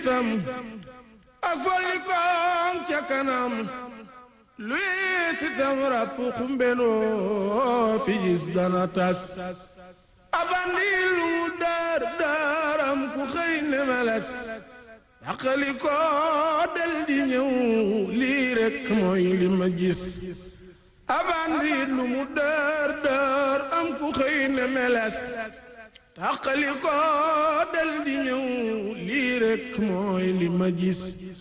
itam ak folli koom ca kanam luy sitam ràpp xumbenoo fi gis dana tas abandi lu daar daaram ku xëy ne meles daqali ko del di ñëw lii rekk mooy li ma gis abandi lu mu daar daar am ku xëy ne meles daqali ko del di ñëw lii rekk mooy li ma gis